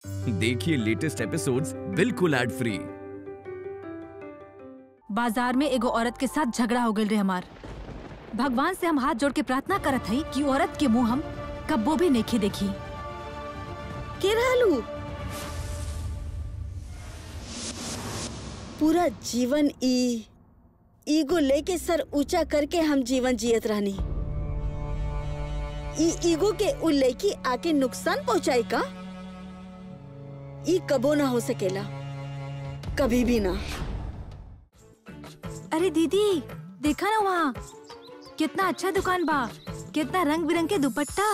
देखिए latest episodes बिल्कुल ad free बाजार में एगो औरत के साथ झगड़ा हो गई रे हमार भगवान से हम हाथ जोड़ के प्रार्थना करत हई कि औरत के मुंह हम कब्बो भी नहीं देखी के रहलू पूरा जीवन ई ईगो लेके सर ऊंचा करके हम जीवन जियत रहनी ई ईगो के उ लेकी आके नुकसान पहुंचाई का ई कबो ना हो सकेला कभी भी ना अरे दीदी देखा ना वहाँ कितना अच्छा दुकान बा कितना रंग बिरंग के दुपट्टा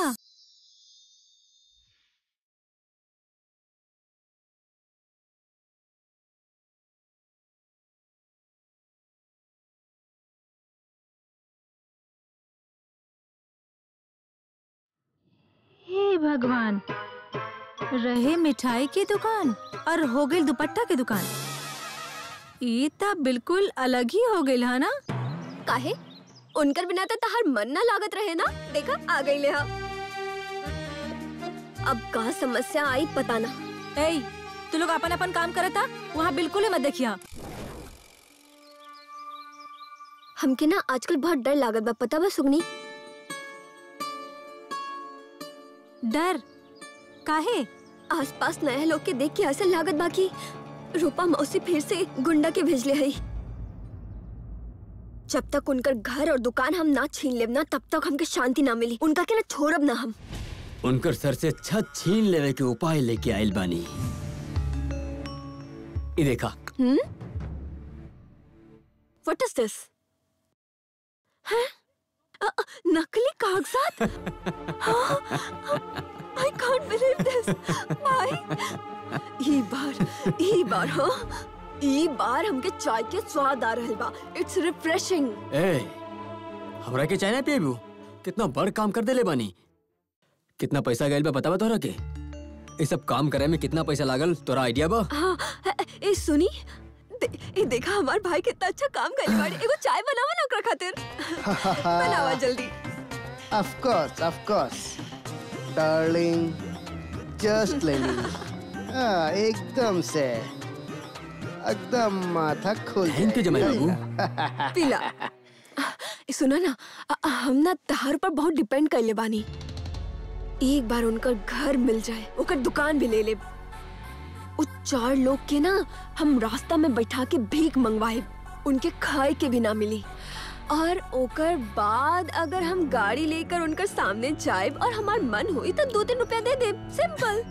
हे भगवान रहे मिठाई की दुकान और हो गई दुपट्टा की दुकान ये तो बिल्कुल अलग ही हो गई है ना काहे उनकर बिना तो तहार मन ना लागत रहे ना देखा आ गई ले हा अब का समस्या आई पता ना ए तू लोग अपन अपन काम करता वहाँ बिल्कुल ही मत देखिया हमके ना आजकल बहुत डर लागत बा पता बा सुगनी डर काहे आसपास नए लोग के देख के ऐसा लागत बा कि रूपा मौसी फिर से गुंडा के भेजले हई जब तक उनकर घर और दुकान हम ना छीन लेब ना तब तक हमके शांति ना मिली उनका के ना छोड़ब ना हम उनकर सर से छत छीन लेवे के उपाय लेके आइल बानी ई देखा हम्म व्हाट इज दिस नकली कागजात आई कांट बिलीव दिस भाई ई बार ई बार हाँ ई बार हमके चाय के स्वाद आ रहल बा इट्स रिफ्रेशिंग ए हमरा के चाय ना पिएबू कितना बड़ काम कर देले बानी कितना पैसा गइल बा बतावा तोहरा के ये सब काम करे में कितना पैसा लागल तोरा आइडिया बा हाँ ए सुनी दे, ए देखा हमार भाई कितना अच्छा काम कर बाड़े एगो चाय बनावा ना ओकरा खातिर बनावा जल्दी Of course, of course. Darling, just लेनी हाँ एकदम से एकदम माथा खोल थैंक यू जमाई बाबू पीला ए, सुना ना अ- अ- हम ना तहार पर बहुत डिपेंड कर ले बानी एक बार उनकर घर मिल जाए ओकर दुकान भी ले ले उ चार लोग के ना हम रास्ता में बैठा के भीख मंगवाए उनके खाए के भी ना मिली और ओकर बाद अगर हम गाड़ी लेकर उनकर सामने जाए और हमार मन हुई तो दो तीन रुपया दे दे सिंपल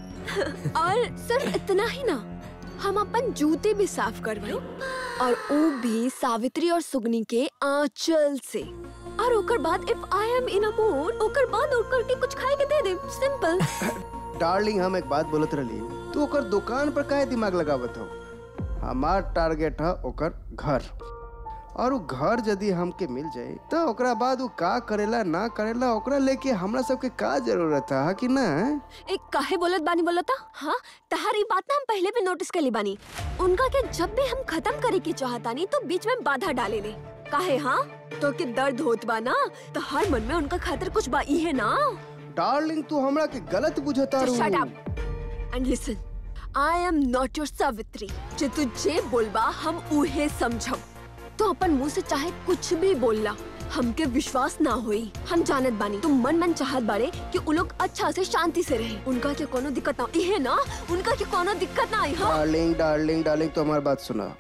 और सिर्फ इतना ही ना हम अपन जूते भी साफ करवाई और वो भी सावित्री और सुगनी के आंचल से और ओकर बाद if I am in a mood ओकर बाद ओकर के कुछ खाए के दे दे सिंपल डार्लिंग हम एक बात बोलत रही तू ओकर दुकान पर काहे दिमाग लगावत हो हमार टारगेट है ओकर घर और वो घर यदि हमके मिल जाए तो ओकरा बाद वो का करेला ना करेला ओकरा लेके हमरा सबके का जरूरत है कि ना एक काहे बोलत बानी बोलता हाँ तहारी बात ना हम पहले भी नोटिस कर ली बानी उनका के जब भी हम खत्म करे की चाहतानी तो बीच में बाधा डाले ले काहे हाँ तो के दर्द होत बा ना तो हर मन में उनका खातिर कुछ बा ई है ना डार्लिंग तू हमरा के गलत बुझता Just shut रू up and listen. I am not your Savitri जे तू जे बोलबा हम उहे समझब तो अपन मुंह से चाहे कुछ भी बोलला हमके विश्वास ना होई हम जानत बानी तुम मन मन चाहत बाड़े कि उ लोग अच्छा से शांति से रहे उनका के कोनो दिक्कत ना इहे ना उनका के कोनो दिक्कत ना आई हाँ डार्लिंग डार्लिंग डार्लिंग तो हमारी बात सुना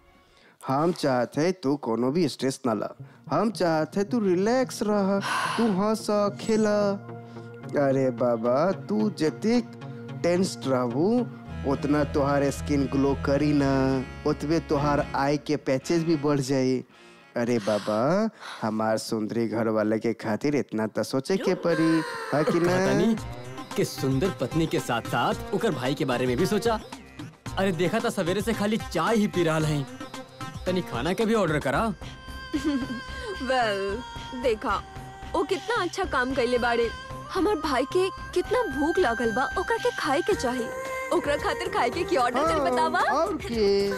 हम चाहते तू कोनो भी स्ट्रेस ना ला हम चाहते तू रिलैक्स रह तू हंस खेला अरे बाबा तू जते टेंस्ड रहू उतना तोहार स्किन ग्लो करी ना उतबे तोहार आई के पैचेस भी बढ़ जाई अरे बाबा हमार सुंदरी घर वाले के खातिर इतना तो सोचे के पड़ी है कि ना तनी कि सुंदर पत्नी के साथ साथ ओकर भाई के बारे में भी सोचा अरे देखा था सवेरे से खाली चाय ही पी रहा है तनी खाना के भी ऑर्डर करा वेल देखा वो कितना अच्छा काम कैले बाड़े हमार भाई के कितना भूख लागल बा ओकरा के खाए के चाहिए ओकरा खातिर खाए के की ऑर्डर चल बतावा और के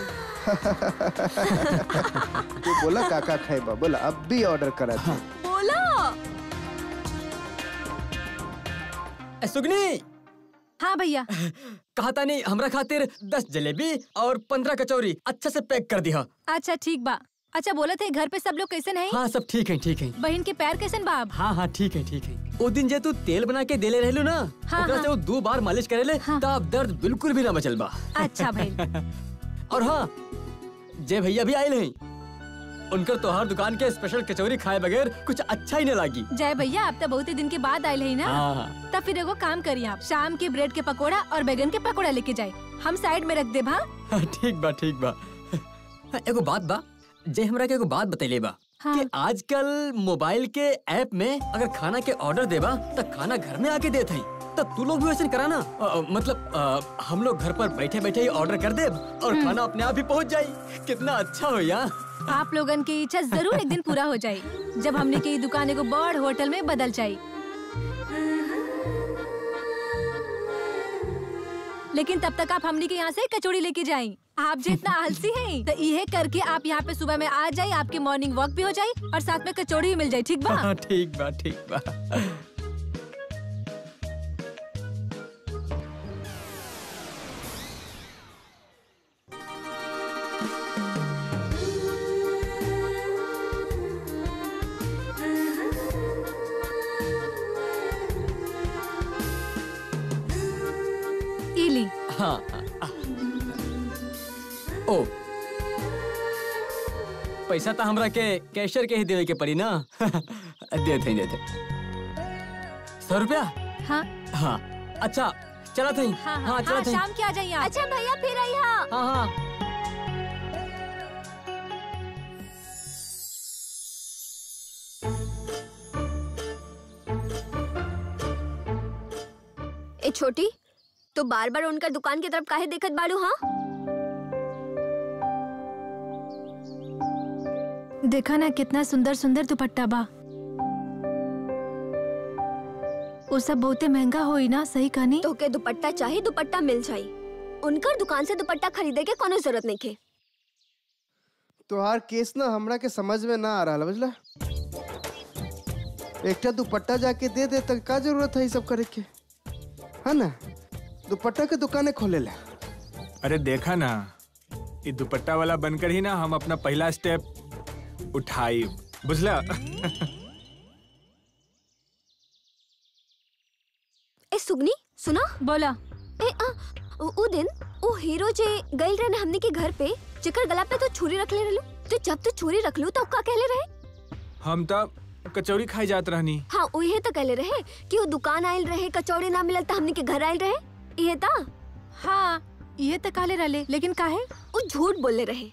तू बोला काका खाएबा बोला अब भी ऑर्डर करा था बोला ए, सुगनी हाँ भैया कहा था नहीं हमरा खातिर दस जलेबी और पंद्रह कचौरी अच्छे से पैक कर दिया अच्छा ठीक बा अच्छा बोले थे घर पे सब लोग कैसे नहीं हाँ सब ठीक है ठीक है बहन के पैर कैसन बा अब? हाँ हाँ ठीक है ठीक है वो दिन जे तू तेल बना के देले रहलू ना हाँ, ओकरा हाँ। से वो दो बार मालिश करेले हाँ। तब दर्द बिल्कुल भी ना बचल बा अच्छा भाई और हाँ जय भैया भी आये हैं उनकर तोहार दुकान के स्पेशल कचौरी खाए बगैर कुछ अच्छा ही न लागी जय भैया अब तो बहुत ही दिन के बाद आये है ना हाँ हाँ तब फिर एगो काम करिए आप शाम के ब्रेड के पकोड़ा और बैगन के पकोड़ा लेके जाए हम साइड में रख दे भा हाँ, ठीक बा ठीक बा हाँ, एगो बात बा जे हमरा के एगो बात बतैले बा हाँ। कि आजकल मोबाइल के ऐप में अगर खाना के ऑर्डर देबा तो खाना घर में आके देत हई तो तू लोग भी वैसे कराना अ, अ, मतलब अ, हम लोग घर पर बैठे बैठे ही ऑर्डर कर दे और खाना अपने आप ही पहुंच जाई कितना अच्छा हो यार आप लोगन की इच्छा जरूर एक दिन पूरा हो जाए जब हमने की दुकान एगो बड़ होटल में बदल जाये लेकिन तब तक आप हमने के यहाँ से कचौड़ी लेके जाएं। आप जितना आलसी हैं तो ये करके आप यहाँ पे सुबह में आ जाए आपकी मॉर्निंग वॉक भी हो जाए और साथ में कचौड़ी भी मिल जाए ठीक बा हाँ ठीक बा ठीक बा इली हाँ हाँ, हाँ। ओ पैसा तो हमरा के कैशियर के ही देवे के पड़ी ना देते देते सौ रुपया हाँ हाँ अच्छा चला थी हाँ हाँ, हाँ चला हाँ थी शाम के आ जाइए आप अच्छा भैया फिर आई हाँ हाँ हाँ ए छोटी तो बार बार उनका दुकान की तरफ काहे देखत बाड़ू हाँ देखा ना कितना सुंदर सुंदर दुपट्टा बा वो सब बहुते महंगा होई ना सही कहानी तो के दुपट्टा चाहे दुपट्टा मिल जाई उनकर दुकान से दुपट्टा खरीदे के कोनो जरूरत नहीं के तोहार केस ना हमरा के समझ में ना आ रहा बुझला एकटा दुपट्टा जाके दे दे तक का जरूरत है ई सब करे के है ना दुपट्टा के दुकाने खोले ला अरे देखा ना ये दुपट्टा वाला बनकर ही ना हम अपना पहला स्टेप उठाई बुझला ए सुगनी सुना बोला ए आ उ उ दिन ओ हीरो जे गइल रहे ना हमने के घर पे जेकर गला पे तो छुरी रख ले रहलू तो जब तू छुरी रख लू तो का कहले रहे हम तब कचौड़ी खाई जात रहनी हाँ उहे तो कहले रहे कि वो दुकान आयल रहे कचौड़ी ना मिलल तो हमने के घर आयल रहे ये ता हाँ ये तो काले रले लेकिन काहे वो झूठ बोले रहे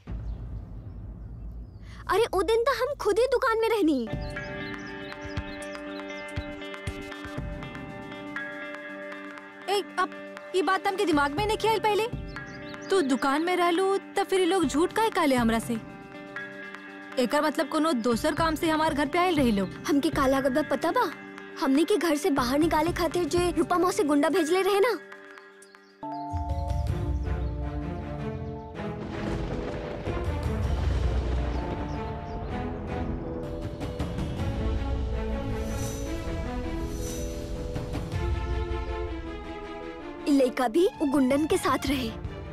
अरे वो दिन तो हम खुद ही दुकान में रहनी ए अब ये बात हमके दिमाग में नहीं ख्याल पहले तू दुकान में रहलू तब फिर ये लोग झूठ काहे काले हमरा से एकर मतलब कोनो दोसर काम से हमार घर पे आयल रही लोग हमके काला गब्बा पता बा हमने के घर से बाहर निकाले खातिर जे रूपा मौसी गुंडा भेजले रहे ना इ लइका भी वो गुंडन के साथ रहे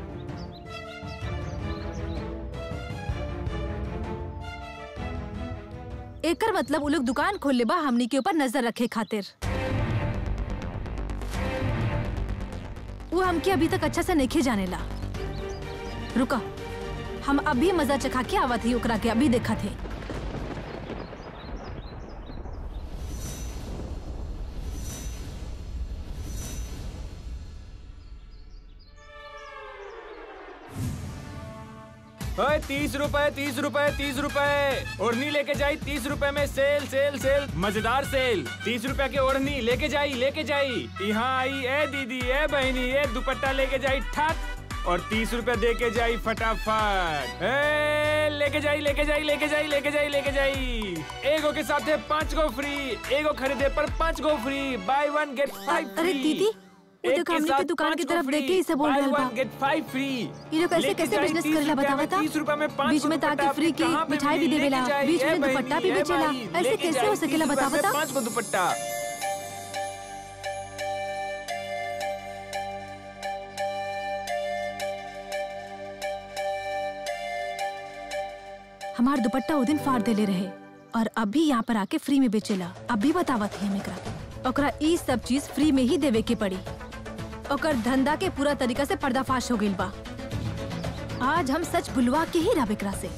एकर मतलब वो लोग दुकान खोल ले बा हमनी के ऊपर नजर रखे खातिर वो हमके अभी तक अच्छा से नहीं जाने ला रुका हम अभी मजा चखा के आवत ही ओकरा के अभी देखा थे ओए तीस रुपए तीस रुपए तीस रुपए ओढ़नी लेके जाई तीस रुपए में सेल सेल सेल मजेदार सेल तीस रुपए के ओढ़नी लेके जाई लेके जाई यहाँ आई ए दीदी ए बहनी ए दुपट्टा लेके जाई ठक और तीस रुपए दे के जाई फटाफट ए लेके जाई लेके जाई लेके जाई लेके जाई लेके जाई एगो के साथ है पाँच गो फ्री एगो खरीदे पर पाँच गो free buy one get five अरे दीदी, वो एक देखो के हमनी साथ के दुकान पाँच की गो तरफ फ्री। देख के ही सब बोल Buy रहल बा। one, get five free। ये लोग कैसे लेके कैसे जाई बिजनेस 30 करेला रुपया बतावा में, था 30 रुपया में पाँच बीच गो में ताकि दुपट्टा फ्री आपके के कहाँ पे मिठाई भी मिली? देवेला लेके जाई, बीच ए में दुपट्टा भी बहनी, ए बेचेला भाई, ऐसे लेके कैसे जाई, हो सकेला 30 रुपया बतावा में था पाँच गो दुपट्टा हमार दुपट्टा उ दिन फाड़ देले रहे और अभी यहाँ पर आके फ्री में बेचेला अब भी बतावत है एकरा ओकरा ई सब चीज फ्री में ही देवे के पड़ी ओकर धंधा के पूरा तरीका से पर्दाफाश हो गइल बा आज हम सच बुलवा के ही रब एकरा से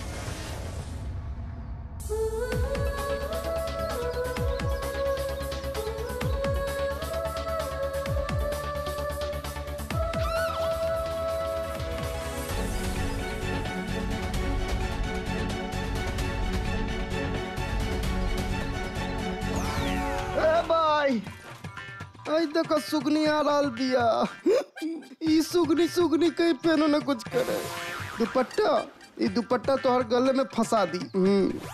ए भाई आई देखो सुगनी आ रहल बिया ई सुगनी सुगनी कहीं पेनो न कुछ करे दुपट्टा ई दुपट्टा तोहर गले में फंसा दी हम्म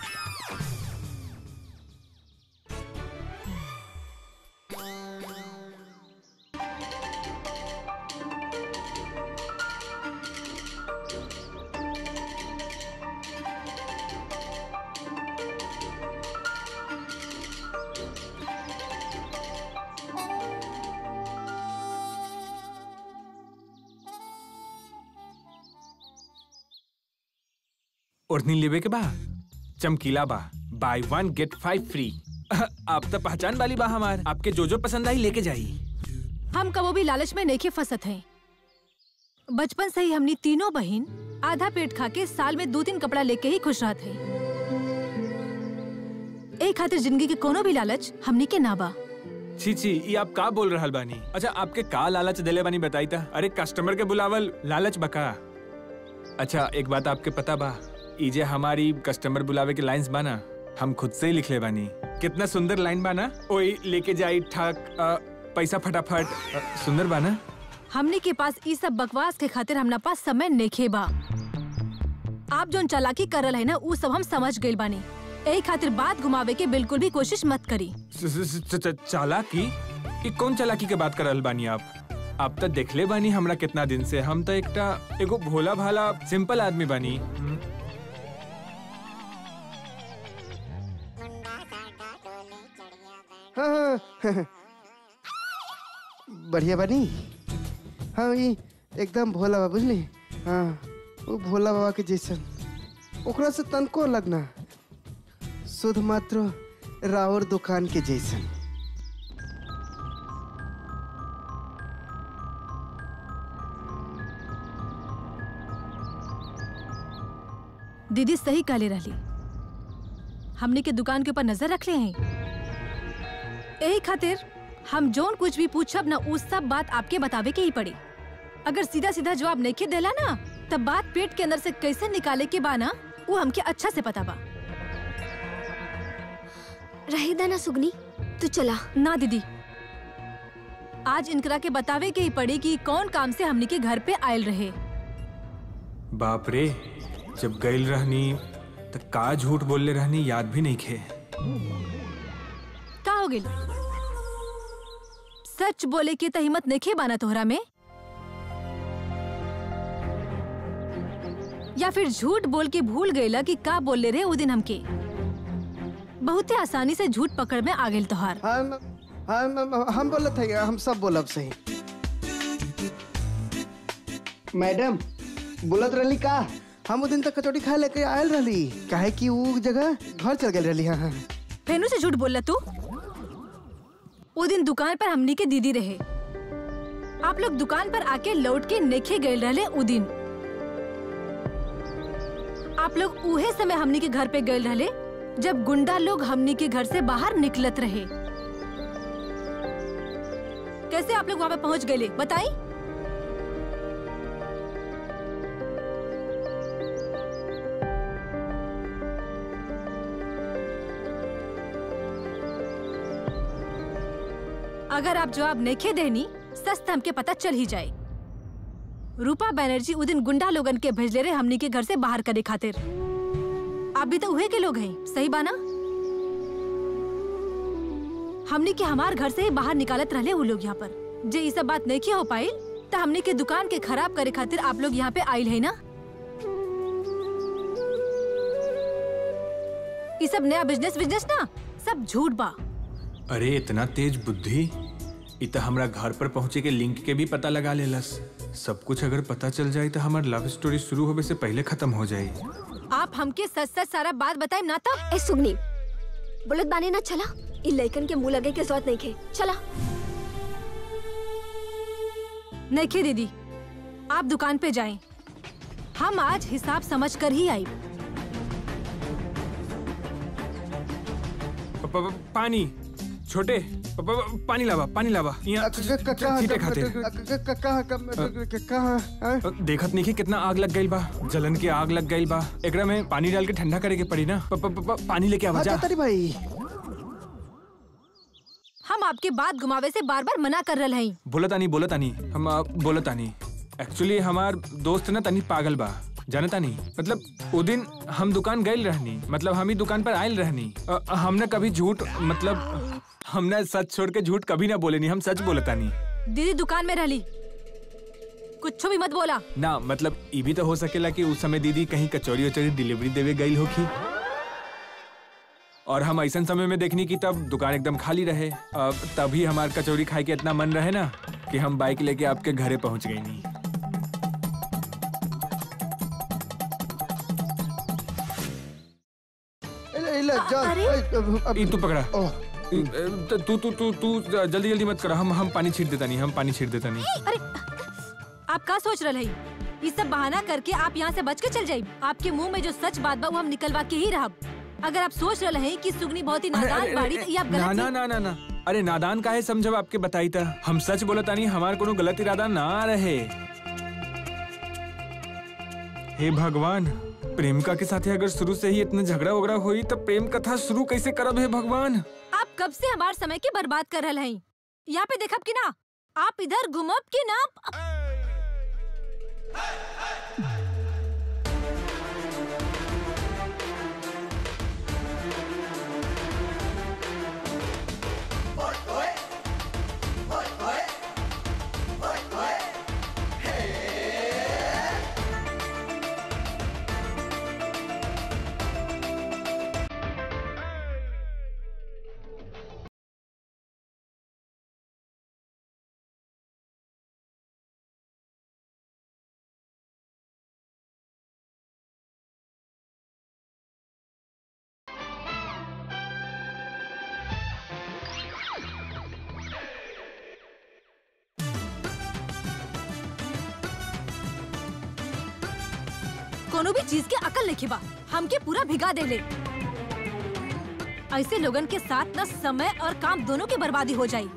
ओढ़नी लेवे के बा चमकीला बा buy one get five free आप तो पहचान वाली बा हमार आपके जो जो पसंद आई लेके जाई हम कबो भी लालच में नहीं फंसत हैं बचपन से ही हमनी तीनों बहन आधा पेट खा के साल में दो तीन कपड़ा लेके ही खुश रहत हैं एक खातिर जिंदगी के कोनो भी लालच हमनी के ना बा छी छी ये आप का बोल रहल बानी अच्छा आपके का लालच दिले बानी बताई था अरे कस्टमर के बुलावल लालच बका अच्छा एक बात आपके पता बा ई जे हमारी कस्टमर बुलावे के लाइंस बाना हम खुद से ही लिख ले बानी कितना सुंदर लाइन बाना ओई लेके जाई ठक अ, पैसा फटाफट अ, सुंदर बाना हमनी के पास ई सब बकवास के खातिर हमना पास समय नेखे बा आप जोन चालाकी करल है ना ऊ सब हम समझ गइल बानी यही खातिर बात घुमावे के बिल्कुल भी कोशिश मत करी स- स- स- च- चालाकी ये कौन चालाकी के बात करल बानी आप आप तो देखले बानी हमरा कितना दिन से हम तो एकटा एगो भोला भाला सिंपल आदमी बानी हम्म, हाँ, हाँ, बढ़िया बनी हाँ ई एकदम भोला बाबा बुझली हाँ वो भोला बाबा के जैसन ओकरा से तनको लगना शुद्ध मात्र रावर दुकान के जैसन दीदी सही काले रहली हमने के दुकान के ऊपर नजर रख ले हैं यही खातिर हम जोन कुछ भी पूछब ना उस सब बात आपके बतावे के ही पड़ी अगर सीधा सीधा जवाब नहीं देला ना तब बात पेट के अंदर से कैसे निकाले के बा ना वो हमके अच्छा से पता बा रहे दाना सुगनी तू चला ना दीदी आज इनकरा के बतावे के ही पड़ी कि कौन काम से हमनी के घर पे आयल रहे बाप रे जब गइल रहनी तो का झूठ बोलले रहनी याद भी नहीं खे का हो गिल सच बोले के त हिम्मत नहीं बाना तोहरा में या फिर झूठ बोल के भूल गईला कि का बोले रे वो दिन हमके बहुते आसानी से झूठ पकड़ में आ गेल तोहार हम हम हम बोलत है हम सब बोलब सही मैडम बोलत रहली का हम वो दिन तक कचौड़ी खाए लेके आयल रहली काहे कि वो जगह घर चल गेल रहली हाँ हाँ फेनू से झूठ बोलला तू वो दिन दुकान पर हमनी के दीदी रहे आप लोग दुकान पर आके लौट के नेखे गए रहले उ दिन आप लोग उहे समय हमनी के घर पे गए रहले जब गुंडा लोग हमनी के घर से बाहर निकलत रहे कैसे आप लोग वहाँ पे पहुँच गए बताई अगर आप जवाब नेखे देनी सच त हमके पता चल ही जाए रूपा बैनर्जी उ दिन गुंडा लोगन के भेजले रहे हमनी के घर से बाहर करे खातिर आप भी तो उहे के लोग हैं सही बाना हमनी के हमार घर से ही बाहर निकालत रहले वो लोग यहाँ पर जे ये सब बात नहीं हो पाई तो हमनी के दुकान के खराब करे खातिर आप लोग यहाँ पे आयल है ना ये सब नया बिजनेस बिजनेस ना सब झूठ बा अरे इतना तेज बुद्धि इ त हमरा घर पर पहुँचे के लिंक के भी पता लगा लेलस सब कुछ अगर पता चल जाए तो हमार लव स्टोरी शुरू होवे से पहले खत्म हो जाए आप हमके सच सच सारा बात बताए ना तब ए सुगनी बोलत बानी ना चला इ लइकन के मुंह लगे के जरूरत नहीं खे चला नहीं दीदी आप दुकान पे जाएं हम आज हिसाब समझ कर ही आई प- प- पानी छोटे प- प- पानी लावा पानी लावा यहाँ छींटे खाते कहाँ देखत नहीं कि कितना आग लग गई बा जलन की आग लग गई बा एकरा में पानी डाल के ठंडा करे के पड़ी ना प, प, प, प, पानी लेके आवा जा तारी भाई हम आपके बात घुमावे से बार बार मना कर रहे हैं बोला तानी बोला तानी हम आ, बोला तानी एक्चुअली हमार दोस्त ना तानी पागल बा जाने तानी मतलब वो दिन हम दुकान गए रहनी मतलब हम ही दुकान पर आयल रहनी अ, हमने कभी झूठ मतलब हमने सच छोड़ के झूठ कभी ना बोले नहीं हम सच बोले तानी दीदी दुकान में रहली कुछ भी मत बोला ना मतलब ये भी तो हो सकेला कि उस समय दीदी कहीं कचौरी वचौरी डिलीवरी देवे गई होगी और हम ऐसा समय में देखनी कि तब दुकान एकदम खाली रहे अब तभी हमार कचौरी खाए के इतना मन रहे ना कि हम बाइक लेके आपके घरे पहुंच गई नहीं इला इला जा अरे? अब- अब- ई तू पकड़ा ओह, ई, ए, तू तू तू तू जल्दी जल्दी मत करा हम हम पानी छीट देता नहीं हम पानी छीट देता नहीं अरे आप का सोच रहे हैं ये सब बहाना करके आप यहाँ से बच के चल जाइए आपके मुंह में जो सच बात बा वो हम निकलवा के ही रहब अगर आप सोच रहे हैं कि सुगनी बहुत ही अरे, नादान अरे, बाड़ी तो ये आप ना गलत ना ही- ना ना ना अरे नादान का है समझब आपके बताई था हम सच बोला तानी हमार कोनो गलत इरादा ना रहे हे भगवान प्रेमिका के साथ अगर शुरू से ही इतना झगड़ा वगड़ा हुई तो प्रेम कथा शुरू कैसे करब हे भगवान आप कब से हमारे समय के बर्बाद कर रहे हैं यहाँ पे देखब कि ना आप इधर घुमब कि ना कोनो भी चीज के अकल नहीं बा हमके पूरा भिगा दे ले ऐसे लोगन के साथ न समय और काम दोनों की बर्बादी हो जाए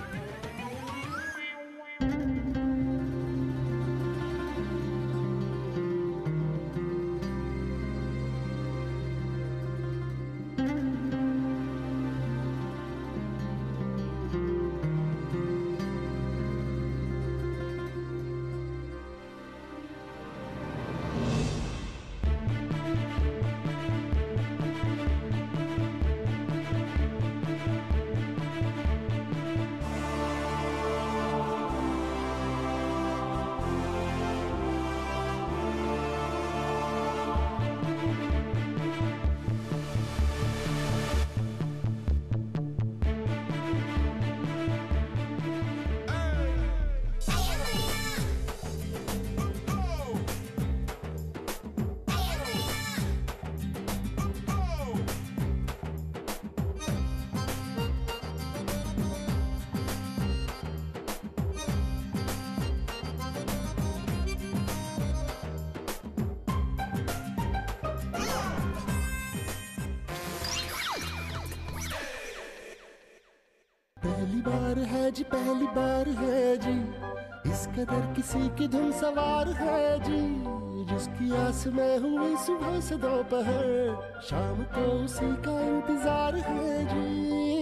पहली बार है जी पहली बार है जी इस कदर किसी की धुन सवार है जी जिसकी आस में हुई सुबह से दोपहर शाम को उसी का इंतजार है जी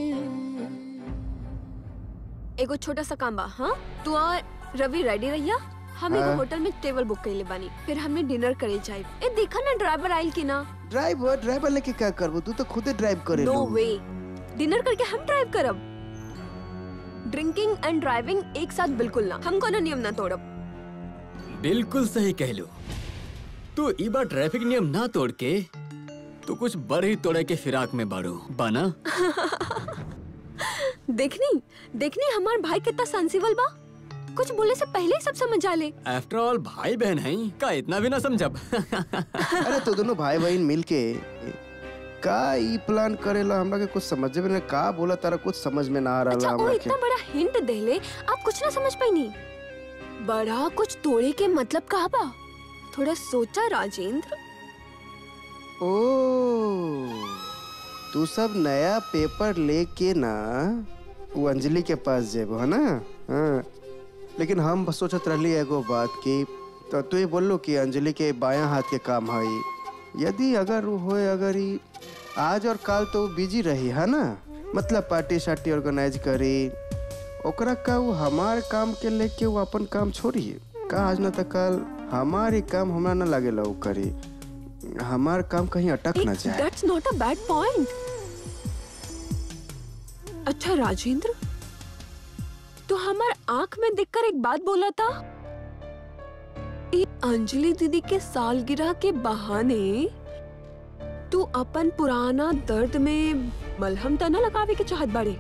एगो छोटा सा काम बा हाँ तू और रवि रेडी रहिया हम एगो हाँ। होटल में टेबल बुक कइले बानी फिर हमने डिनर करे जाए ए देखा ना ड्राइवर आइल की ना ड्राइवर ड्राइवर लेके क्या करबो तू तो खुदे ड्राइव करे नो वे डिनर करके हम ड्राइव करब ड्रिंकिंग एंड ड्राइविंग एक साथ बिल्कुल ना हम कोनो नियम ना तोड़ब बिल्कुल सही कह लो तू ई बार ट्रैफिक नियम ना तोड़ के तू कुछ बड़ ही तोड़े के फिराक में बाड़ू बाना देखनी देखनी हमार भाई कितना सेंसिबल बा कुछ बोलने से पहले ही सब समझ आ ले आफ्टर ऑल भाई बहन हैं का इतना भी ना समझब अरे तो दोनों भाई बहन मिलके का ई प्लान करेला हमरा के कुछ समझ में ना का बोला तारा कुछ समझ में ना आ अच्छा रहा वो हमरा के इतना बड़ा हिंट दे ले आप कुछ ना समझ पाई नहीं बड़ा कुछ तोड़े के मतलब कहा बा थोड़ा सोचा राजेंद्र ओ तू सब नया पेपर लेके ना वो अंजलि के पास जेबो है ना हाँ। लेकिन हम बस सोचत रहली एगो बात की तो तू ही बोलो कि अंजलि के बायां हाथ के काम है यदि अगर वो होए अगर ही आज और कल तो बिजी रही है ना मतलब पार्टी शार्टी ऑर्गेनाइज करी ओकरा का वो हमार काम के लेके वो अपन काम छोड़ी का आज ना तो कल हमारी काम हमरा ना लागेला वो करी हमार काम कहीं अटक ना जाए that's not a bad point अच्छा राजेंद्र तो हमार आंख में देखकर एक बात बोला था ये अंजलि दीदी के सालगिरह के बहाने तू अपन पुराना दर्द में मलहम तना लगावे के चाहत बाड़े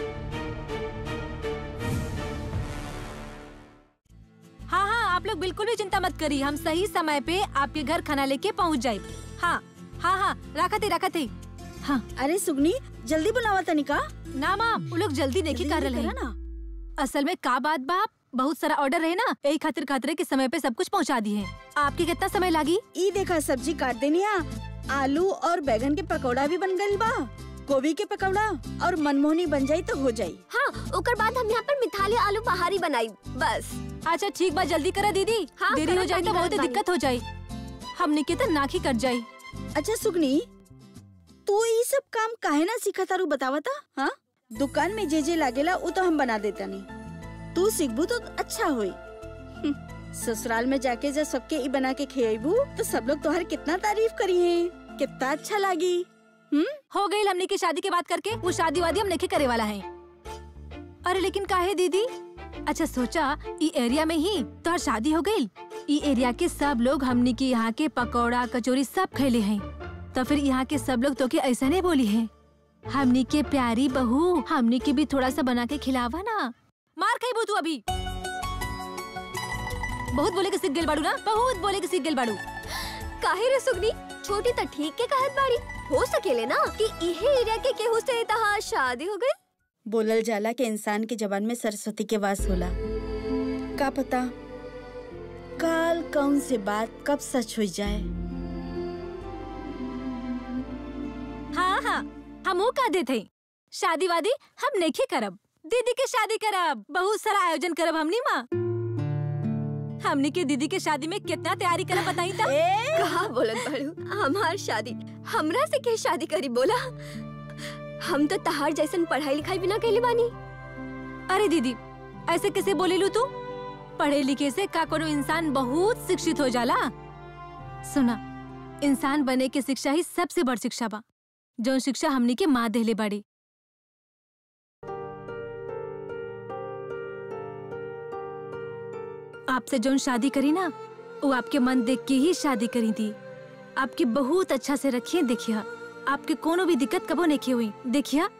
हाँ हाँ आप लोग बिल्कुल भी चिंता मत करिए हम सही समय पे आपके घर खाना लेके पहुँच जाए हाँ हाँ हाँ रखा थे रखा थे हाँ अरे सुगनी जल्दी बुलावा तनिका ना माँ वो लोग जल्दी नहीं कर रहे हैं ना असल में का बात बाप बहुत सारा ऑर्डर है ना यही खातिर खातिर के समय पे सब कुछ पहुंचा दिए हैं आपके कितना समय लगी ई देखा सब्जी काट देनी आ आलू और बैगन के पकौड़ा भी बन गइल बा गोभी के पकौड़ा और मनमोहनी बन जाई तो हो जाई हाँ ओकर बाद हम यहाँ पर मिथाली आलू बहारी बनाई बस अच्छा ठीक बात जल्दी करा दीदी हाँ, देरी हो करत जाए तो बानी, बहुत करत दिक्कत हो जाए हमने के तो नाक ही कट जाये अच्छा सुगनी तू ई सब काम काहे ना सीखा तारू बतावता हाँ दुकान में जे जे लागेला वो तो हम बना देता नहीं तू सीखबू तो अच्छा होई हम्म, ससुराल में जाके जब सबके ई बना के खियाबू तो सब लोग तोहर कितना तारीफ करी है कितना अच्छा लागी हम्म हो गई हमने की शादी की बात करके वो शादी वादी हम नहीं करे वाला है अरे लेकिन काहे दीदी अच्छा सोचा ई एरिया में ही तो हर शादी हो गई ई एरिया के सब लोग हमने के यहाँ के पकौड़ा कचौरी सब खैले हैं तो फिर यहाँ के सब लोग तो के ऐसा नहीं बोली है हमनी के प्यारी बहू हमनी के भी थोड़ा सा बना के खिलावा ना मार खाई तू अभी बहुत बोले के सीख गेल बाड़ू ना बहुत बोले के सीख गेल बाड़ू काहे रे सुगनी छोटी तो ठीक के कहत बाड़ी हो सकेले ना कि इहे एरिया के केहू से तहार शादी हो गई बोलल जाला के इंसान के जबान में सरस्वती के वास होला का पता काल कौन से बात कब सच हो जाए हाँ हाँ हम वो कह देते शादी वादी हम नहीं करब दीदी के शादी करब बहुत सारा आयोजन करब हमनी माँ हमनी के दीदी के शादी में कितना तैयारी करब बताई था कहा बोलत बाड़ू हमार शादी हमरा से के शादी करी बोला हम तो तहार जैसन पढ़ाई लिखाई बिना कैले बानी अरे दीदी ऐसे कैसे बोले लू तू पढ़े लिखे से का कोनो इंसान बहुत शिक्षित हो जाला सुना इंसान बने के शिक्षा ही सबसे बड़ शिक्षा बा जो शिक्षा हमनी के माँ देले बाड़ी आपसे जो शादी करी ना वो आपके मन देख के ही शादी करी थी आपकी बहुत अच्छा से रखिए देखिए आपके कोनो भी दिक्कत कबो नहीं हुई देखिए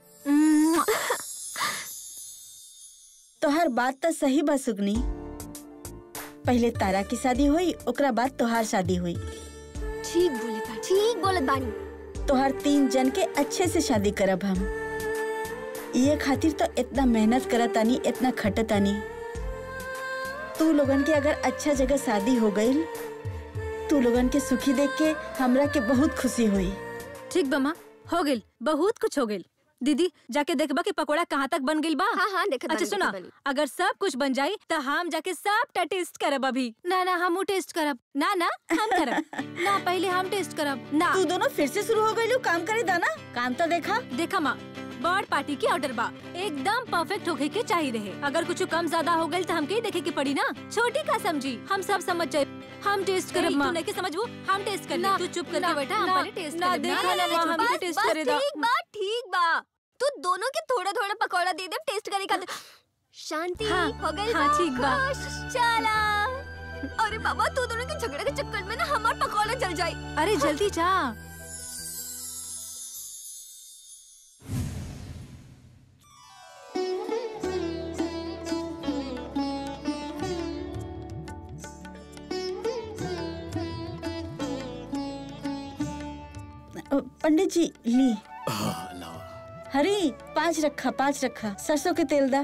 तोहर बात तो सही बा सुगनी पहले तारा की शादी हुई ओकरा बाद तोहार शादी हुई ठीक बोले बा ठीक बोलत बानी तोहर तीन जन के अच्छे से शादी करब हम ये खातिर तो इतना मेहनत करत आनी इतना खटत आनी तू लोगन के अगर अच्छा जगह शादी हो गई तू लोगन के सुखी देख के हमरा के बहुत खुशी हुई ठीक बमा हो गेल बहुत कुछ हो गेल दीदी जाके देखबा कि पकोड़ा कहाँ तक बन गेल बा हाँ हाँ देखत अच्छा बानी, सुना देखत बानी। अगर सब कुछ बन जाई तो हम जाके सब टेस्ट करब अभी ना ना हम टेस्ट करब ना ना हम करब ना पहले हम टेस्ट करब ना तू दोनों फिर से शुरू हो गई काम करे दाना काम तो देखा देखा माँ बर्ड पार्टी की ऑर्डर बा एकदम परफेक्ट होके के चाहिए रहे अगर कुछ कम ज्यादा हो गई तो हमके ही देखे के पड़ी ना छोटी का समझी हम सब समझ जाए हम टेस्ट करब माँ नहीं के समझबू हम टेस्ट कर तू चुप करके बैठा हम पहले टेस्ट ना करब देखा ना माँ हम बस टेस्ट बस करे दा ठीक बा ठीक बा तू दोनों के थोड़ा थोड़ा पकौड़ा दे दे टेस्ट करे खातिर शांति हाँ, हो गई हाँ, ठीक बा। खुश, चला अरे बाबा तू दोनों के झगड़े के चक्कर में ना हमार पकौड़ा जल जाई अरे जल्दी जा पंडित जी ली हाँ, लाओ हरी पाँच रखा पाँच रखा सरसों के तेल दा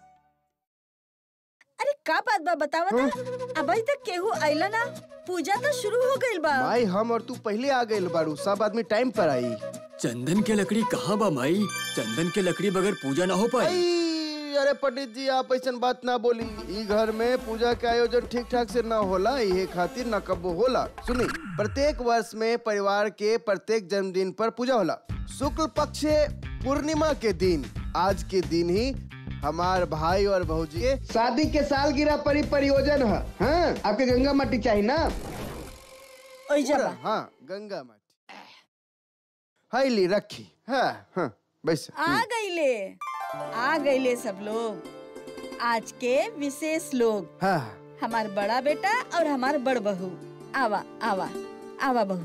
अरे का बात बा बतावा था अभी तक केहू आइला ना पूजा तो शुरू हो गइल बा भाई हम और तू पहले आ गए बारू सब आदमी टाइम पर आई चंदन के लकड़ी कहाँ बा माई चंदन के लकड़ी बगैर पूजा ना हो पाई आई, अरे पंडित जी आप ऐसा बात ना बोली ई घर में पूजा के आयोजन ठीक ठाक से ना होला ये खातिर न कबो होला सुनी प्रत्येक वर्ष में परिवार के प्रत्येक जन्मदिन पर पूजा होला शुक्ल पक्ष पूर्णिमा के दिन आज के दिन ही हमार भाई और भौजी के शादी के सालगिरह परि परियोजन है हाँ? आपके गंगा माटी चाहिए ना ओइ जा बा हाँ गंगा माटी हाई ली रखी हाँ हाँ बस आ गईले आ गईले सब लोग आज के विशेष लोग हाँ हमार बड़ा बेटा और हमार बड़ बहू आवा आवा आवा बहू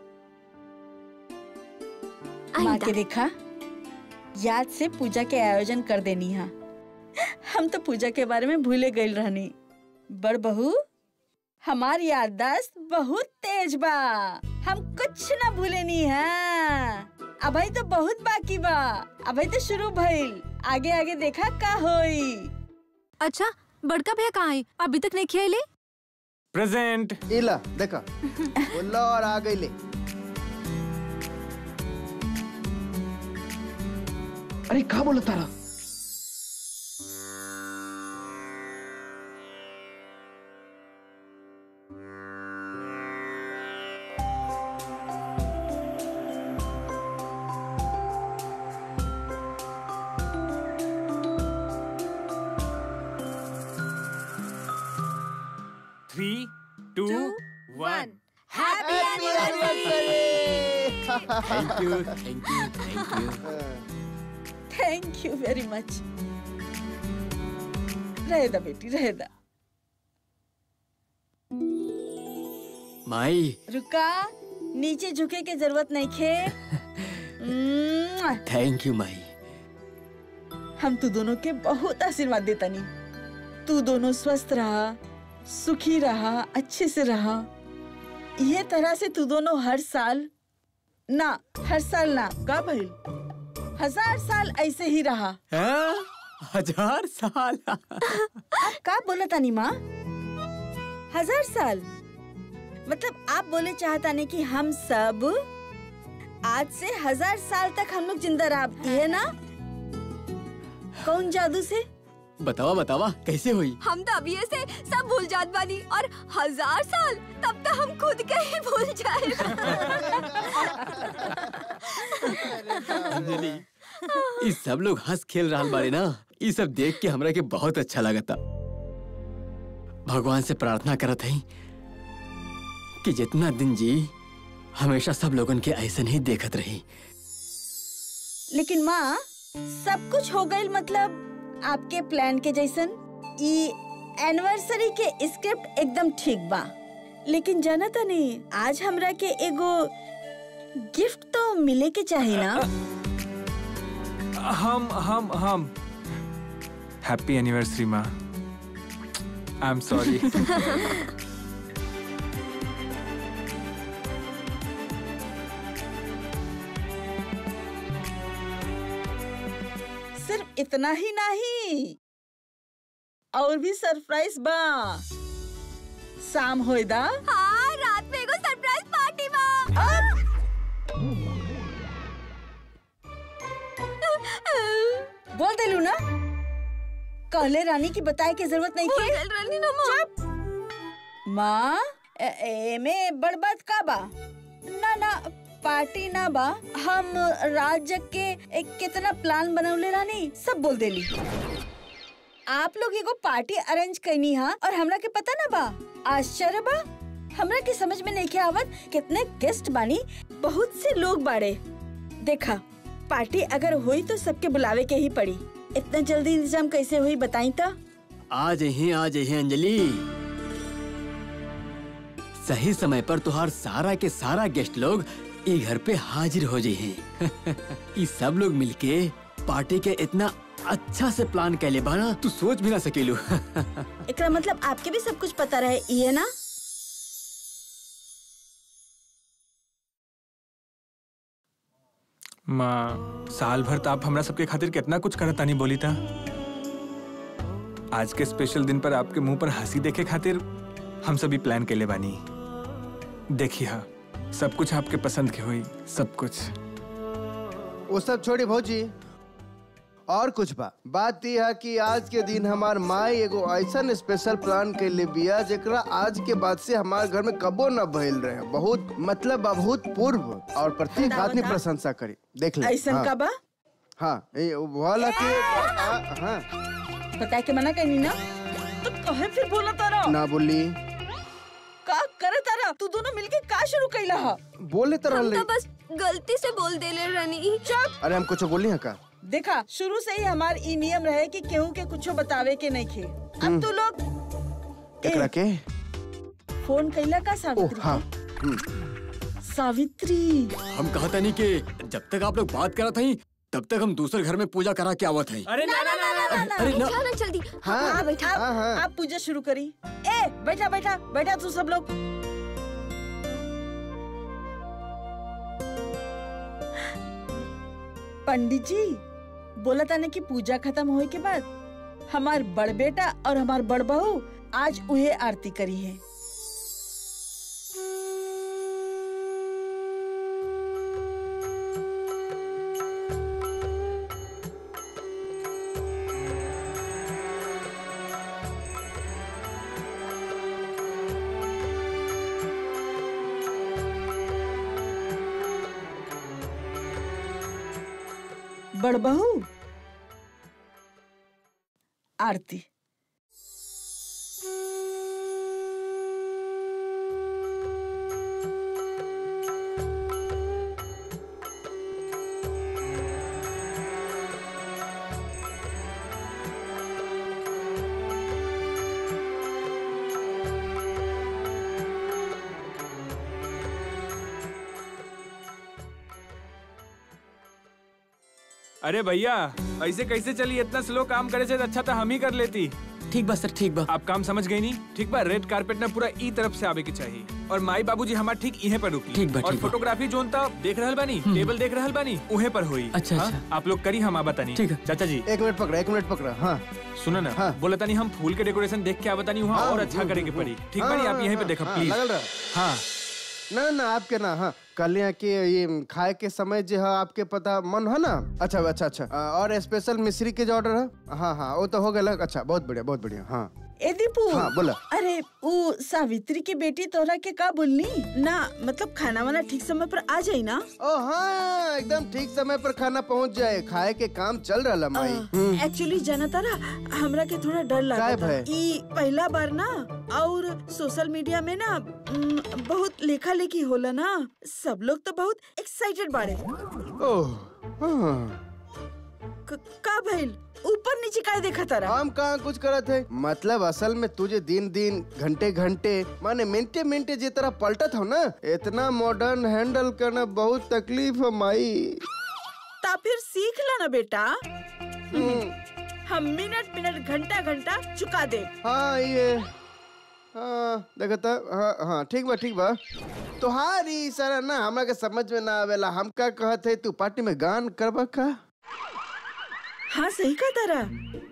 माँ के देखा याद से पूजा के आयोजन कर देनी हा हम तो पूजा के बारे में भूले गई रहनी बड़ बहू हमार याददाश्त बहुत तेज बा हम कुछ ना भूले नी है अभी तो बहुत बाकी बा अभी तो शुरू भइल आगे आगे देखा का होई अच्छा बड़का भैया कहाँ है अभी तक नहीं खियाले प्रेजेंट इला देखा बोला और आ गई ले अरे कहा बोला तारा three two one thank you thank you thank you thank you very much रहेदा बेटी रहेदा माई रुका नीचे झुके के जरूरत नहीं खे म्वा! थैंक यू माई हम तू दोनों के बहुत आशीर्वाद देता नी तू दोनों स्वस्थ रहा सुखी रहा अच्छे से रहा ये तरह से तू दोनों हर साल ना हर साल ना का भइल हजार साल ऐसे ही रहा हाँ? हजार साल आप का बोला तानी माँ हजार साल मतलब आप बोले चाहता नहीं कि हम सब आज से हजार साल तक हम लोग जिंदा रह ये ना कौन जादू से बतावा बतावा कैसे हुई हम तो अभी से सब भूल जात बानी और हजार साल तब तक हम खुद के ही भूल जाए अंजलि ये सब लोग हंस खेल रहा बारे ना ये सब देख के हमरा के बहुत अच्छा लगता भगवान से प्रार्थना करत हई कि जितना दिन जी हमेशा सब लोगन के ऐसे ही देखत रही लेकिन माँ सब कुछ हो गई मतलब आपके प्लान के जैसन ई एनिवर्सरी के स्क्रिप्ट एकदम ठीक बा लेकिन जाना तो नहीं आज हमरा के एगो गिफ्ट तो मिले के चाहिए ना हम हम हम हैप्पी एनिवर्सरी माँ आई एम सॉरी सिर्फ इतना ही नहीं और भी सरप्राइज बा शाम होइदा हाँ रात में एगो सरप्राइज पार्टी बा बोल देलू ना कहले रानी की बताए की जरूरत नहीं भूल के गइल रहनी ना माँ माँ ए- एमे बड़ बात का बा ना ना पार्टी ना बा हम राज्य के एक कितना प्लान बनवले रानी सब बोल देली आप लोग एगो पार्टी अरेंज करनी हा और हमरा के पता ना बा आश्चर्य बा हमरा के समझ में नहीं के आवत कितने गेस्ट बानी बहुत से लोग बाड़े देखा पार्टी अगर हुई तो सबके बुलावे के ही पड़ी इतना जल्दी इंतजाम कैसे हुई बताई तो आज ही आज ही अंजलि सही समय पर तुहार सारा के सारा गेस्ट लोग ई घर पे हाजिर हो जी हैं ई सब लोग मिलके पार्टी के इतना अच्छा से प्लान कैले बाना तू सोच भी ना सकेलू एकरा मतलब आपके भी सब कुछ पता रहे ये ना माँ साल भर तो आप हमरा सबके खातिर कितना कुछ करता नहीं बोली था आज के स्पेशल दिन पर आपके मुंह पर हंसी देखे खातिर हम सभी प्लान के ले बानी देखिए हाँ सब कुछ आपके पसंद के हुई सब कुछ वो सब छोड़ी भौजी और कुछ बा बात यह है कि आज के दिन हमार माई एगो ऐसा स्पेशल प्लान के लिए बिया जेकरा आज के बाद से हमारे घर में कबो न भइल रहे बहुत मतलब बहुत पूर्व और प्रत्येक बताओ, आदमी बताओ। प्रशंसा करी देख ले ऐसन हाँ, का बा हाँ ये वाला के हाँ, हाँ बता के मना कहीं ना तो कहे फिर बोला तारा ना बोली का करे तारा तू दोनों मिलके का शुरू कैला हा बोले तो हम रहले तो बस गलती से बोल देले रानी चुप अरे हम कुछ बोली है का देखा शुरू से ही हमार ई नियम रहे कि केहू के कुछो बतावे के नहीं खे अब तू लोग एकरा के फोन कैला का ओ सावित्री हाँ के? हम्म, सावित्री हम कहता नहीं कि जब तक आप लोग बात करा थी तब तक हम दूसरे घर में पूजा करा के आवत है अरे ना ना ना ना अरे ना चलो जल्दी हाँ हाँ बैठा हाँ हाँ आप पूजा शुरू करी ए बैठा बैठा बैठा तू सब लोग पंडित जी बोला था ना कि पूजा खत्म होए के बाद हमार बड़ बेटा और हमार बड़ बहू आज उहे आरती करी है बड़ बहू आरती अरे भैया ऐसे कैसे चली इतना स्लो काम करे से अच्छा था हम ही कर लेती ठीक बा सर ठीक बा आप काम समझ गई नहीं ठीक बा रेड कारपेट ना पूरा ई तरफ से आवे के चाहिए और माई बाबूजी हमार ठीक इहे पर रुकी ठीक बा, और ठीक बा। फोटोग्राफी जोन था देख रहल बानी टेबल देख रहल बानी उहे पर हुई अच्छा, हाँ? अच्छा। आप लोग करी हम आ बतानी ठीक है। चाचा जी एक मिनट पकड़ा एक मिनट पकड़ा हाँ सुनो ना हाँ। बोला तानी हम फूल के डेकोरेशन देख के आवतानी वहाँ हाँ, और अच्छा हम्म, करे के हम्म, पड़ी ठीक हाँ, बानी आप हाँ, यहीं पे हाँ, देखो हाँ, प्लीज लगल रहा। हाँ ना ना आपके ना हाँ कल यहाँ के ये खाए के समय जो है आपके पता मन है ना अच्छा अच्छा अच्छा आ, और स्पेशल मिश्री के जो ऑर्डर है हाँ हाँ वो तो हो गया अच्छा बहुत बढ़िया बहुत बढ़िया हाँ ए दीपू हाँ, बोला। अरे वो सावित्री की बेटी तोरा के का बोलनी ना मतलब खाना वाना ठीक समय पर आ जाई ना ओ हाँ एकदम ठीक समय पर खाना पहुँच जाए खाए के काम चल रहा माई हम्म, एक्चुअली जाना तारा हमरा के थोड़ा डर लगा काहे था भय? ई पहला बार ना और सोशल मीडिया में ना उम, बहुत लेखा लेखी होला ना सब लोग तो बहुत एक्साइटेड बाड़े ओह हाँ क- का भइल ऊपर नीचे काय देखा तारा हम कहाँ कुछ करत है मतलब असल में तुझे दिन दिन घंटे घंटे माने मिनटे मिनटे जिस तरह पलटत हो ना इतना मॉडर्न हैंडल करना बहुत तकलीफ है माई ता फिर सीख ला ना बेटा हम्म, हम मिनट मिनट घंटा घंटा चुका दे हाँ ये हाँ देखता हाँ हाँ ठीक बा ठीक बा तुहारी सारा ना हमरा के समझ में ना आवेला हम का कहत है तू पार्टी में गान करबा का हाँ सही कहा तारा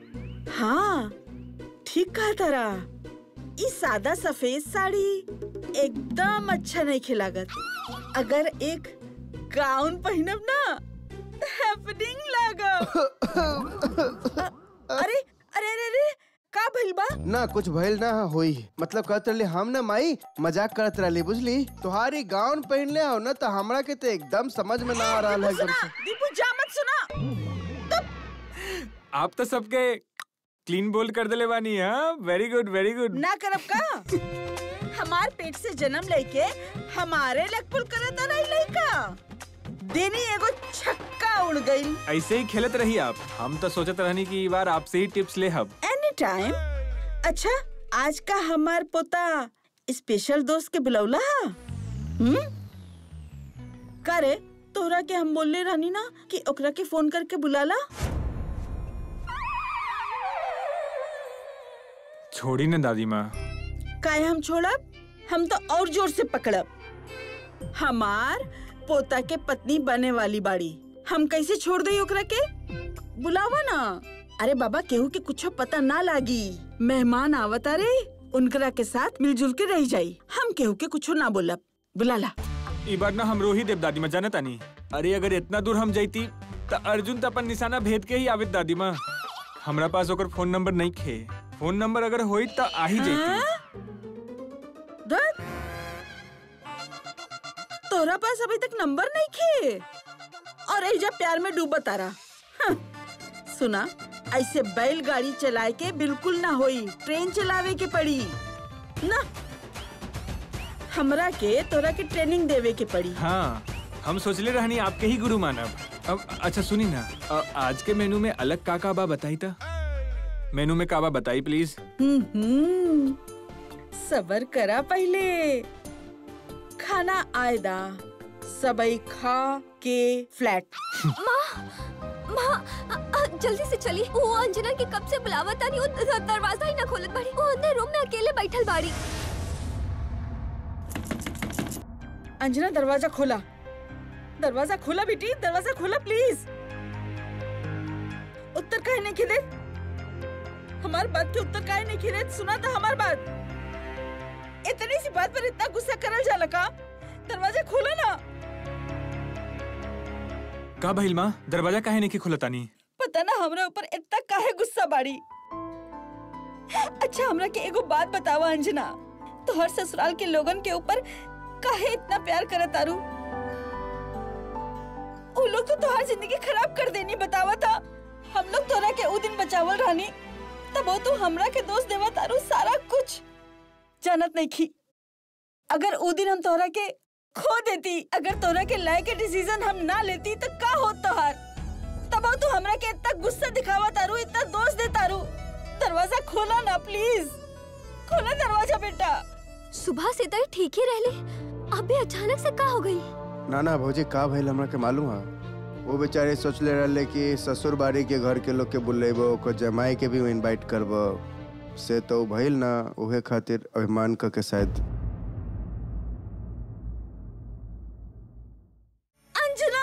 हाँ ठीक कहा तारा ई सादा सफेद साड़ी एकदम अच्छा नहीं खिलागत अगर एक गाउन पहनब ना हैपनिंग लागब अरे अरे अरे अरे का भइल बा ना कुछ भइल ना होई मतलब कहत रहली हम ना माई मजाक करत रहली बुझली तुहारी गाउन पहन ले हो ना तो हमरा के तो एकदम समझ में ना आ रहा है एकदम सुना से दीपू जा मत सुना आप तो सबके क्लीन बोल कर दिले बानी हाँ वेरी गुड वेरी गुड ना करब का हमार पेट से जन्म लेके हमारे लकपुल करत रही लइका देनी एगो छक्का उड़ गई ऐसे ही खेलत रही आप हम तो सोचत रहनी कि ई बार आपसे ही टिप्स ले हब एनी टाइम अच्छा आज का हमार पोता स्पेशल दोस्त के बुलौला हा हम्म करे तोरा के हम बोलले रहनी ना कि ओकरा के फोन करके बुलाला छोड़ी ना दादी माँ काहे हम छोड़ब हम तो और जोर से पकड़ब हमार पोता के पत्नी बने वाली बाड़ी हम कैसे छोड़ दई ओकरा के बुलावा ना अरे बाबा केहू के कुछ पता ना लागी मेहमान आवत अरे उनकरा के साथ मिलजुल के रह जाई हम केहू के कुछ ना बोलब बुलाला ई बार ना हम रोही देव दादी माँ जाने तानी अरे अगर इतना दूर हम जाती तो अर्जुन तो अपन निशाना भेद के ही आवित दादी माँ हमरा पास ओकर फोन नंबर नहीं खे फोन नंबर अगर होई तो आ ही जाती धत। तोरा पास अभी तक नंबर नहीं खे और एजा प्यार में डूबा तारा हं। सुना ऐसे बैलगाड़ी चलाए के बिल्कुल ना होई ट्रेन चलावे के पड़ी ना हमरा के तोरा के ट्रेनिंग देवे के पड़ी हाँ हम सोचले रहनी आपके ही गुरु मानब अब अच्छा सुनी ना अ, आज के मेनू में अलग का का बा बताई था मेनू में का बा बताई प्लीज हम्म, सबर करा पहले खाना आयदा सबई खा के फ्लैट माँ अ- अ, जल्दी से चली वो अंजना के कब से बुलावा तानी वो द- दरवाजा ही ना खोलत बाड़ी वो अंदर रूम में अकेले बैठल बाड़ी अंजना दरवाजा खोला दरवाजा खोला बेटी दरवाजा खोला प्लीज उत्तर काहे नहीं खिले हमार बात के उत्तर काहे नहीं खिले सुना था हमार बात इतनी सी बात पर इतना गुस्सा करल जाला का दरवाजा खोला ना का भइल माँ दरवाजा काहे नहीं खुला तानी पता ना हमरा ऊपर इतना काहे गुस्सा बाड़ी अच्छा हमरा के एगो बात बतावा अंजना तो हर ससुराल के लोगन के ऊपर काहे इतना प्यार करत तारू वो लोग तो तोहार जिंदगी खराब कर देनी बतावा था हम लोग तोरा के उ दिन बचावल रहनी तब वो तू हमरा के दोस्त देवा तारू सारा कुछ जानत नहीं की अगर उ दिन हम तोरा के खो देती अगर तोरा के लाए के डिसीजन हम ना लेती तो का होत तोहार तब वो तू हमरा के इतना गुस्सा दिखावा तारू इतना दोष दे तारू दरवाजा खोला ना प्लीज खोला दरवाजा बेटा सुबह से तो ठीक ही रहले अभी अचानक से का हो गई ना ना भौजी का भइल हमरा के मालूम है वो बेचारे सोचले रहले कि ससुर बाड़ी के घर के लोग के बुलेबो ओकर जमाई के भी इनवाइट करबो से तो भइल ना उहे खातिर अभिमान क के शायद अंजना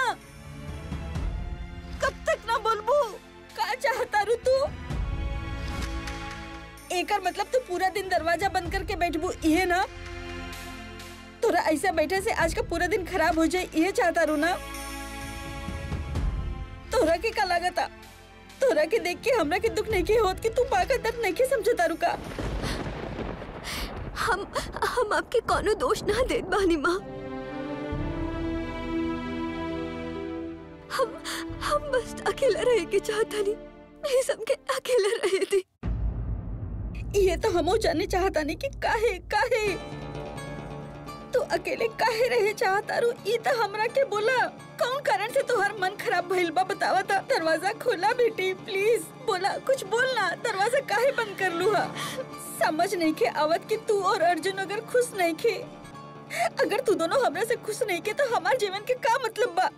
कब तक ना बोलबू का चाहता रू तू एकर मतलब तू पूरा दिन दरवाजा बंद करके बैठबू इहे ना तोरा ऐसे बैठे से आज का पूरा दिन खराब हो जाए इहे चाहता रू ना तोरा के का लागता तोरा के देख के हमरा के दुख नहीं के होत कि तू पाका दर्द नहीं के समझता रू का हम हम आपके कोनो दोष ना देत बानी माँ हम हम बस अकेला रहे के चाहता नहीं प्लीज हमके अकेला रहे दी ये तो हमो जाने चाहता नहीं कि काहे काहे तू अकेले काहे रहे चाहता रू ई तो हमरा के बोला कौन कारण से तोहर मन खराब भइल बा बतावा था दरवाजा खोला बेटी प्लीज बोला कुछ बोलना दरवाजा काहे बंद कर लू हा समझ नहीं के आवत कि तू और अर्जुन अगर खुश नहीं खे अगर तू दोनों हमरा से खुश नहीं के तो हमार जीवन के का मतलब बा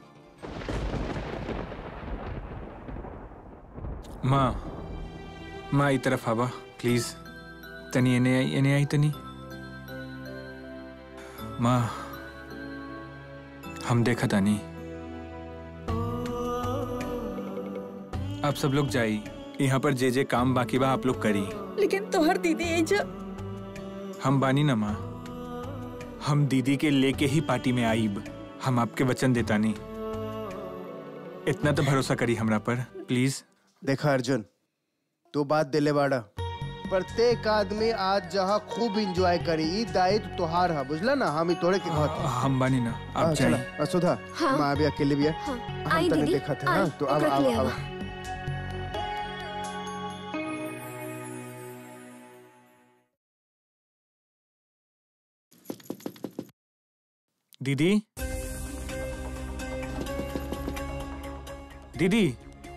माँ माँ ई तरफ आवा प्लीज तनी एने आई एने आई तनी माँ हम देखा तानी आप सब लोग जाई यहाँ पर जे जे काम बाकी बा आप लोग करी लेकिन तोहर दीदी ये जो हम बानी ना माँ हम दीदी के लेके ही पार्टी में आईब हम आपके वचन देता नहीं इतना तो भरोसा करी हमरा पर प्लीज देखा अर्जुन तू बात दिले बाड़ा प्रत्येक आदमी आज जहाँ खूब इंजॉय करी ई दायित्व तोहार है बुझला ना हम ई तोड़े के कहत हई। हम बानी ना हाँ, आप चला जाइए अ, सुधा हाँ। माँ अभी अकेले भी है हाँ, हम आई तने दीदी, देखा था आई, हाँ तो अब ओकरा के अब ले अब आवा। दीदी दीदी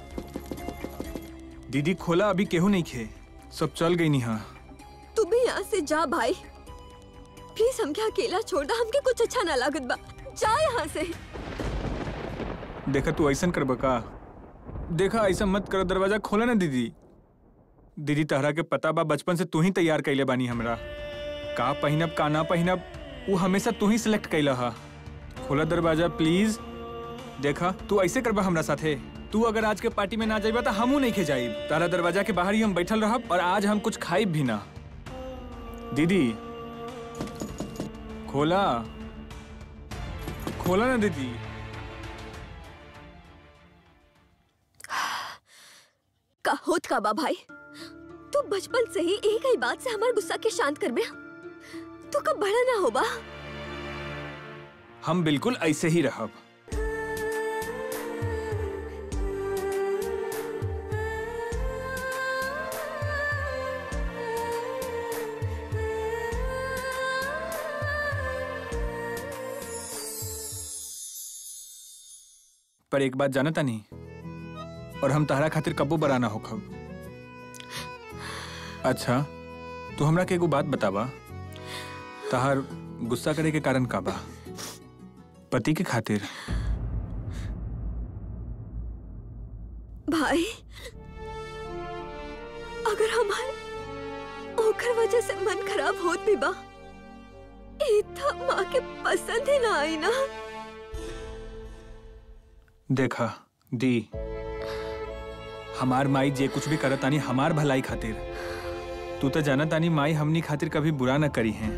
दीदी खोला अभी केहू नहीं खे सब चल गई नी हाँ तू भी यहाँ से जा भाई प्लीज हमके अकेला छोड़ दा हमके कुछ अच्छा ना लागत बा जा यहाँ से देखा तू ऐसा करब का देखा ऐसा मत कर दरवाजा खोला ना दीदी दीदी तहरा के पता बा बचपन से तू ही तैयार कैले बानी हमरा का पहिनब का ना पहिनब वो हमेशा तू ही सिलेक्ट कैला हा खोला दरवाजा प्लीज देखा तू ऐसे करबा हमरा साथे तू अगर आज के पार्टी में ना जाइबा तो हमू नहीं खे जाइब तारा दरवाजा के बाहर ही हम बैठल रहब और आज हम कुछ खाइब भी ना दीदी खोला खोला ना दीदी का होत का बा भाई तू बचपन से ही एक ही बात से हमार गुस्सा के शांत कर बे तू कब बड़ा ना होबा हम बिल्कुल ऐसे ही रहब पर एक बात जानता नहीं और हम तहरा खातिर कब्बो बराना हो खब अच्छा तू हमरा के एगो बात बतावा तहार गुस्सा करे के कारण का बा पति के खातिर भाई अगर हमार ओकर वजह से मन खराब होत भी बा ई त माँ के पसंद ही ना आई ना देखा दी हमार माई जे कुछ भी करत तानी हमार भलाई खातिर तू तो जाना तानी माई हमनी खातिर कभी बुरा ना करी है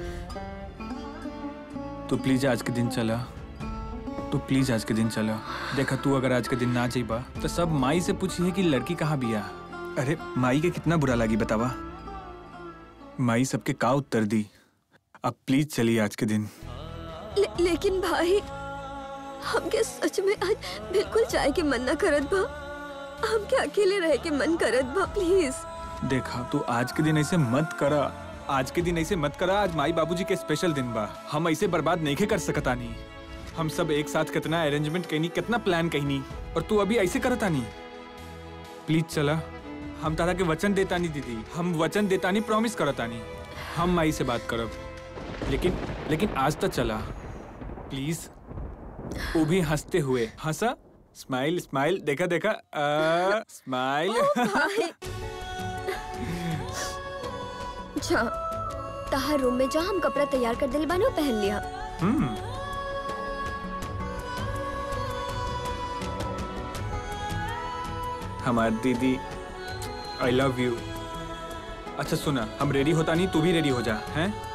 तो प्लीज आज के दिन चला तो प्लीज आज के दिन चला देखा तू अगर आज के दिन ना जाइबा तो सब माई से पूछी कि लड़की कहाँ बिया अरे माई के कितना बुरा लगी बतावा माई सबके का उत्तर दी अब प्लीज चलिए आज के दिन ले, लेकिन भाई हमके सच में आज बिल्कुल चाय के मन ना करत बा हमके अकेले रह के मन करत बा प्लीज देखा तू आज के दिन ऐसे मत करा आज के दिन ऐसे मत करा आज माई बाबूजी के स्पेशल दिन बा हम ऐसे बर्बाद नहीं कर सकता नहीं हम सब एक साथ कितना अरेंजमेंट कहनी कितना प्लान कहनी और तू अभी ऐसे करता नहीं प्लीज चला हम तारा के वचन देता नहीं दीदी हम वचन देता नहीं प्रॉमिस करता नहीं हम माई से बात करब लेकिन लेकिन आज तक चला प्लीज वो भी हंसते हुए हंसा स्माइल स्माइल देखा देखा आ, स्माइल अच्छा तहार रूम में जा हम कपड़ा तैयार कर दिल बानो पहन लिया हम्म हमारी दीदी आई लव यू अच्छा सुना हम रेडी होता नहीं तू भी रेडी हो जा हैं